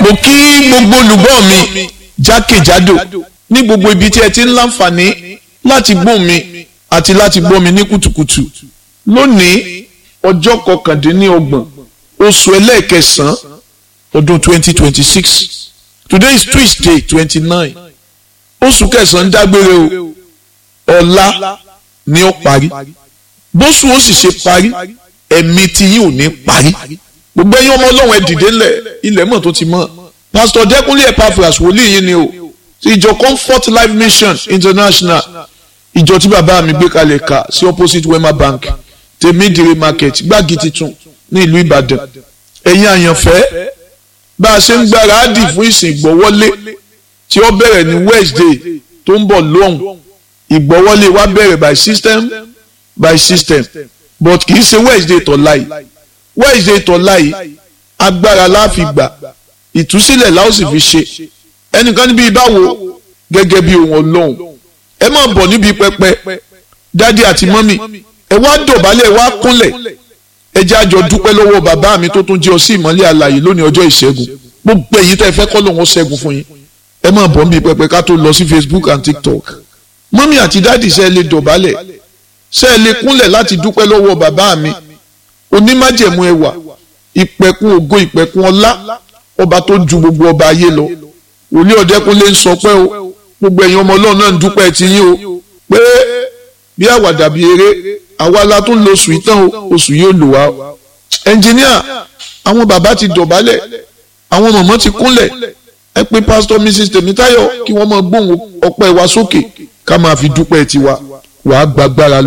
mo kí gbogbo olùgbọ́ mi jákèjádò ní gbogbo ibi tí ẹ ti ń láǹfààní láti gbọ́ mi àti láti gbọ́ mi ní kùtùkùtù lónìí ọjọ́ kọkàndínlọ́gbọ̀n oṣù ẹlẹ́ẹ̀kẹsàn-án ọdún twenty twenty six today is tuesday twenty nine oṣù kẹsàn-án dágbére o ọ̀la ni ó parí bóṣù ó sì ṣe parí ẹ̀mí tí yìí ò ní parí gbogbo ẹ̀yin ọmọ ọlọ́run ẹ dìde ńlẹ̀ ilẹ̀ mọ̀ tó ti mọ̀ pastor dẹ́kunlé epaphras wòlíì yìí ni o ti ìjọ comfort life mission international ìjọ tí bàbá mi gbé kalẹ̀ ká sí opposite wema bank tèmídìrí market gbági titun ní ìlú ìbàdàn ẹ̀yin àyànfẹ́ bá a ṣe ń gbáradì fún ìsìn ìgbọ́wọ́lé tí ó bẹ̀rẹ̀ ní wednesday tó ń bọ̀ lóhùn ìgbọ́wọ́lé wa bẹ̀rẹ̀ by system by system but kì í ṣe wednesday tọ̀la yìí wednesday tọ̀la yìí agbára la fi gbà ìtúsílẹ̀ la ó sì fi ṣe ẹnìkan níbi ìbáwo gẹ́gẹ́ bí ohun ọlọ́run ẹ máa bọ̀ níbi pẹpẹ dádì àti mọ́mì ẹ wá dọ̀bálẹ̀ ẹ wá kúnlẹ̀ ẹ jẹ́ àjọ dúpẹ́ lọ́wọ́ bàbá mi tó tún jẹ́ ọ sí ìmọ́lẹ̀ àlàyé lónìí ọjọ́ ìṣẹ́gun gbogbo èyí tẹ́ ẹ fẹ́ kọ́ lòun ó ṣẹ́gun fún yín ẹ máa bọ̀ níbi pẹpẹ ká tó lọ sí facebook and tiktok mọ́mì àti dádì ṣe é lè dọ̀bálẹ̀ ṣe é lè kúnlẹ̀ láti dúpẹ́ lọ́wọ́ bàbá mi onímájẹ̀mú ẹwà ìpẹ̀kun ògo ìpẹ̀kun ọlá ọba tó ju gbogbo ọba ayé lọ òní ọ̀dẹ́kunlé ń sọ pé o gbogbo ẹ̀yin ọmọ ọlọ́run náà ń dúpẹ́ ti yín o pé bí àwàdà bí eré àwa la tún lo oṣù ìtàn o oṣù yóò lò wá o ẹnjìníà àwọn bàbá ti dọ̀bálẹ̀ àwọn mọ̀mọ́ ti kúnlẹ̀ ẹ pé pásítọ̀ mrs tèmítáyọ̀ kí wọ́n máa gbóhùn ọpẹ́ wa sókè ká máa fi dúpẹ́ tiwa wàá gbàgbára